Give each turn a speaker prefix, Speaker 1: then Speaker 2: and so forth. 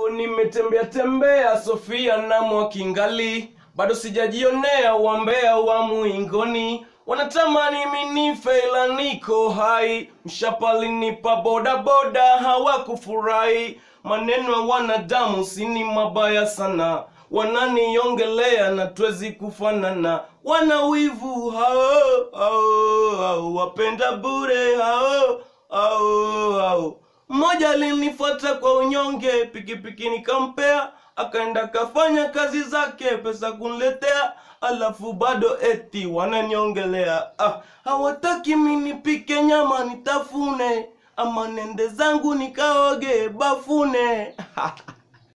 Speaker 1: nimetembea tembea Sofia na Mwakingali, bado sijajionea wambea wa Muingoni. Wanatamani minife ila niko hai, mshapalinipa bodaboda hawakufurahi. Maneno ya wanadamu sini mabaya sana, wananiongelea na twezi kufanana. Wana wivu hao hao hao, wapenda bure hao hao hao. Mmoja alinifuata kwa unyonge, pikipiki nikampea, akaenda kafanya kazi zake, pesa kuniletea, alafu bado eti wananiongelea. Ah, hawataki mimi nipike nyama nitafune, ama nende zangu nikaoge bafune